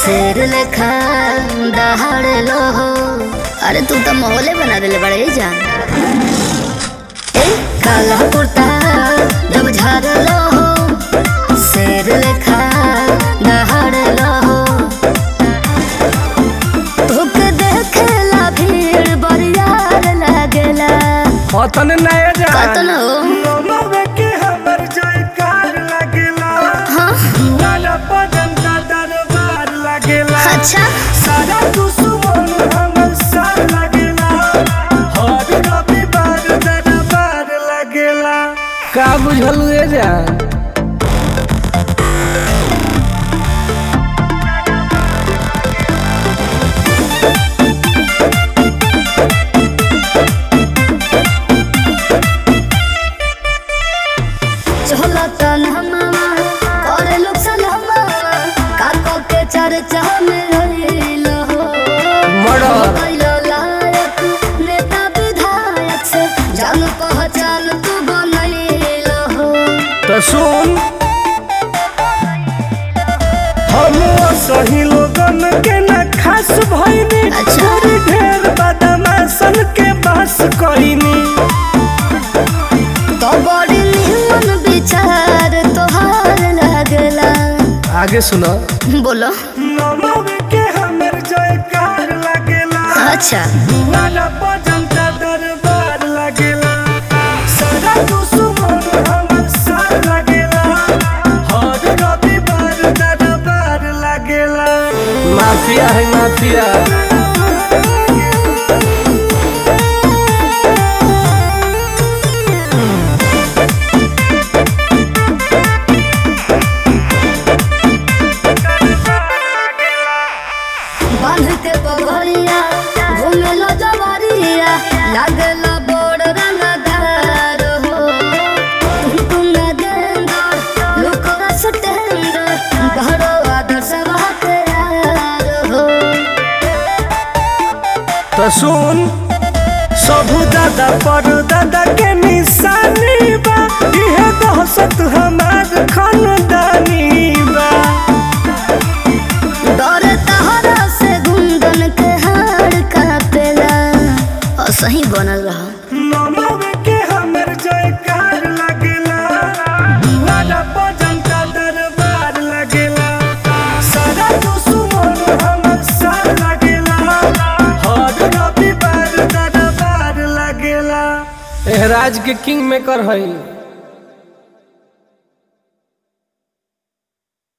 शेर लेखा दहाड़ लो हो अरे तू तो माहौले बना देले बड़े जान ए काला कुर्ता जब झाड़ लो हो शेर लेखा दहाड़ लो हो तोके देखेला भीड़ बरियार लागेला अतन नया जा कतन हो नमवे के हमर जयकार लागेला हाँ लाला पदन का दरबार लागेला अच्छा सारा दुश्मन हमर साथ लागेला हर रविवार दरबार लागेला का बुझलू ए जान चला तन हमामा करे लोग सलामा काको के चर्चा में रहिल हो मर्डर। कैलो लायक नेता विधायक से जान पहचान तू बनैल हो तो सुन हम सही लोगन के न खास भइनी अच्छा। थोड़ी ढेर बदमाशन के बस कइनी तो बड़ी निमन विचार तोहार लागला आगे सुनो बोलो नमवे के हमर जयकार लागेला अच्छा लाला जनता दरबार लागेला सारा दुश्मन हमर साथ लागेला हर रविवार दरबार लागेला माफिया है माफिया बांध के पगड़िया घूमे लो जवारिया लागला बड़ रंगदार हो तुम गेंदर लुकरा सटेंदर घरो आदर्श बाते यार हो तो सुन सबू दादा पर दादा के निशानी बा इहे दहशत हमार खानदानी बा डर तहरा से गुंदन के हार कापेला और सही बनल रहा नमवे के हमर जयकार लागेला लाला जनता दरबार लागेला सारा दुश्मन हमर साथ लागेला हर रविवार दरबार लागेला एहराज के किंग मेकर हई